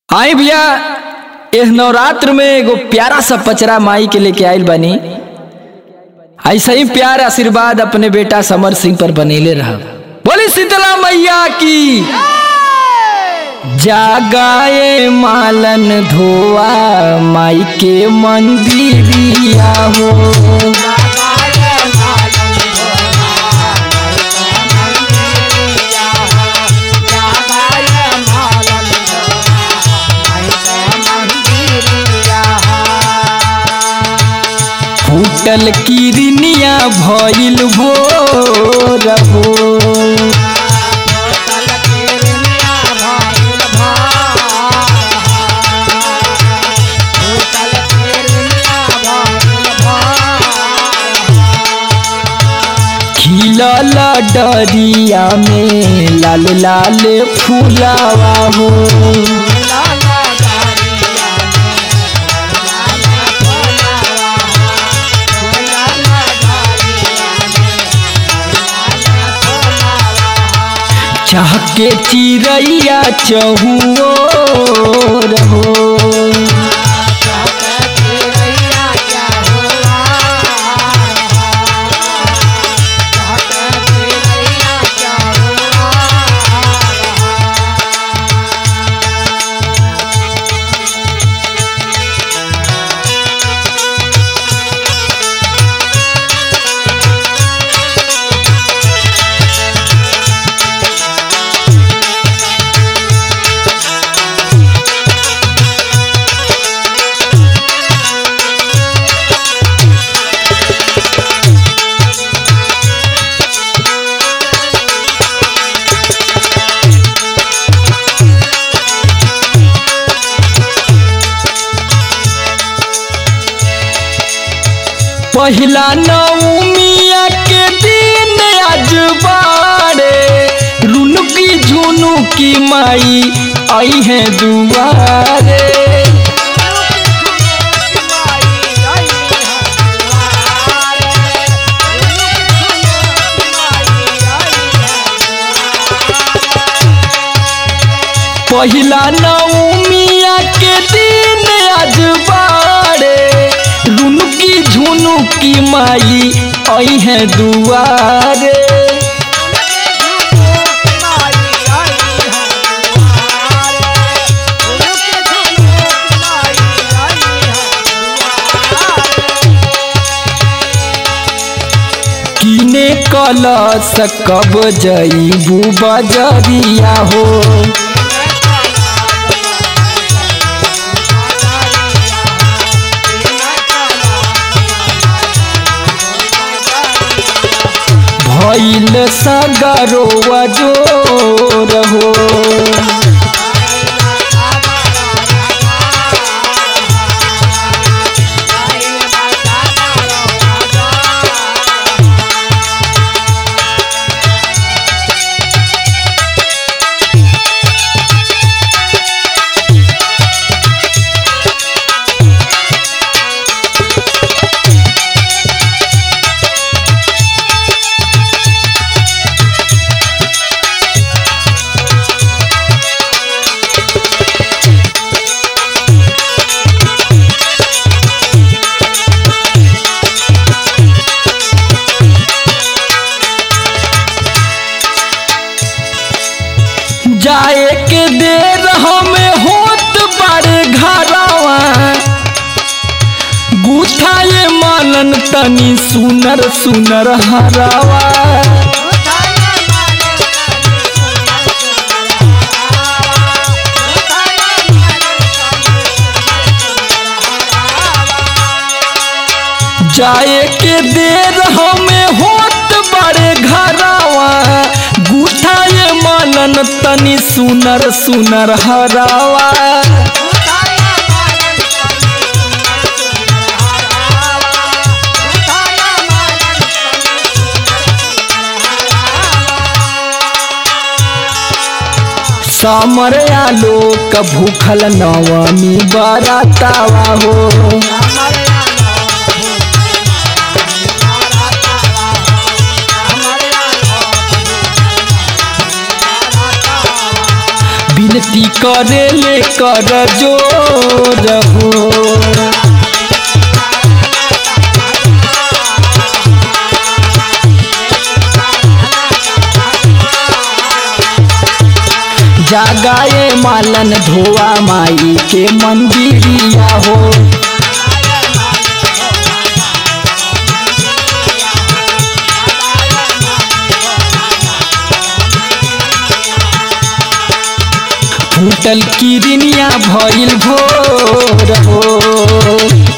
आई भैया एह नवरात्र में एगो प्यारा सा पचरा माई के लेके आइल बानी ऐसा ही प्यार आशीर्वाद अपने बेटा समर सिंह पर बनेले रहा बोली शीतला मैया की जागाए मालन धोआ माई के मंदिरिया हो फूटल किरनिया भइल भोर हो खिलल डरिया में लाल लाल फूलावा हो चाह के चिड़ैया चहुओर हो पहिला नवमिया के दिन आज बारे रुनुकी झुनुकी माई आई है दुआरे पहिला नवमिया के दिन आज बारे रुनुकी झुनुकी माई आई है दुआरे किने कलश कब जईबू बजरिया हो भइल सगरो जोर हो जाए के देर हमें होत बारे घरवा गुथाए मानन तनी सुनर सुनर हरावा जाए के देर हमें होत बारे घरवा गुथाए मानन तनी सुनर सुनर हरावा समर आलोक भूखल नवमी बरातावा हो बिन विनती करे ले कर जोर हो जागाए मालन धोआ माई के मंदिरिया हो फूटल किरनिया भइल भोर हो